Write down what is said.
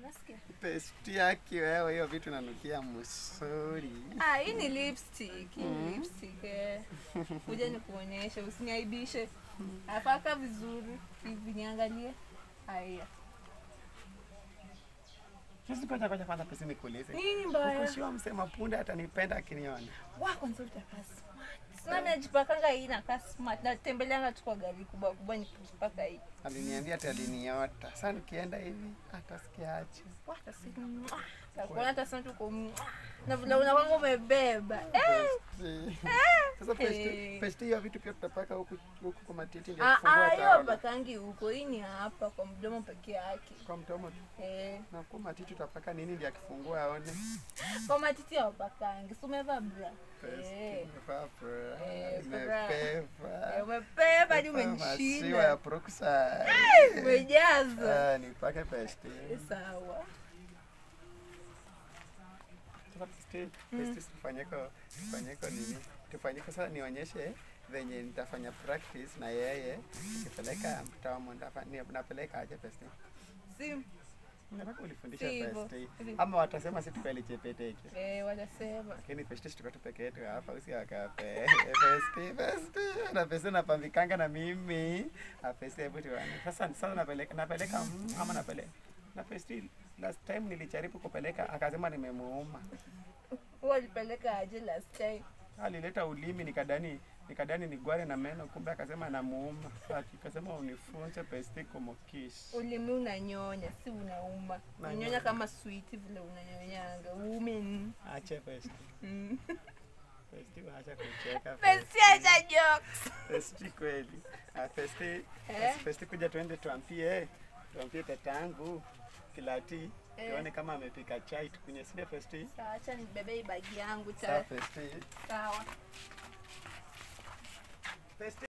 Nasikia. Pesti yake wewe, hiyo vitu nanukia msuri. Ah, hii ni lipstick, hii ni Mm. lipstick. Eh. Kuja nikuonyeshe, usiniaibishe. Afaka vizuri, hivi niangalie. Haya. Sisi ngoja ngoja kwanza pesi nikuulize. Nini mbaya? Ukushiwa msema punde atanipenda akiniona. Wa kwanza utakaa smart. Sina najipakanga hii nakaa smart. Natembeleanga tu kwa gari kubwa kubwa nikijipaka hii. Aliniambia ati aliniota. Sasa nikienda hivi atasikia aje. Wata si Takuona hata sasa tuko na vile unakwanga umebeba. Eh. Pesti. Sasa pesti, Eh. pesti hiyo vitu pia tutapaka huku huku kwa matiti ndio Ah, kufungua ah, hiyo taona. pakangi huko. Hii ni hapa kwa mdomo peke yake. Kwa mdomo tu. Eh. na kwa matiti tutapaka nini ndio akifungua aone. Kwa matiti ya wapakangi. Si umevaa bra? Pesti. Eh. Nimevaa bra. Eh, bra. Nimepeva. Eh, Umebeba hadi Nimevaa Maziwa ya umenishinda. Brookside. Umejaza. Ah, nipake pesti. Eh, Sawa. Sasa pesti, pesti tufanyeko, tufanyeko nini? Tufanyeko sasa nionyeshe venye nitafanya practice na yeye nikipeleka mtamu ndafa- ni- napeleka aje pesti. Si Nataka ulifundisha Si hivyo. pesti. Hivi. Ama watasema si tukali chepeteke. eh, watasema. Lakini pesti tuko tu peke yetu hapa usi akape. Pesti, pesti. Na pesti napambikanga na mimi. Ah, pesti hebu tuone. Sasa sasa napeleka napeleka mm, ama napeleka. Na pesti last time nilijaribu kupeleka akasema nimemuuma. Huwa alipeleka aje last time? alileta ulimi nikadani nikadani ni gware na meno kumbe akasema namuuma akasema unifunze pesti kumokis Ulimi unanyonya, si unauma. Nanyonya. Unanyonya kama sweet vile unanyonyanga. Uume. mm. ache pesti Mm. pesti acha kucheka Pesi acha jokes. pesti kweli Ah, pesti Eh? pesti kuja tuende tuampie tuampie tatangu kilati Eh. tuone kama amepika chai tukunye sile pesti Sawa, acha nibebe hii bagi yangu sawa cha. pesti Sawa. pesti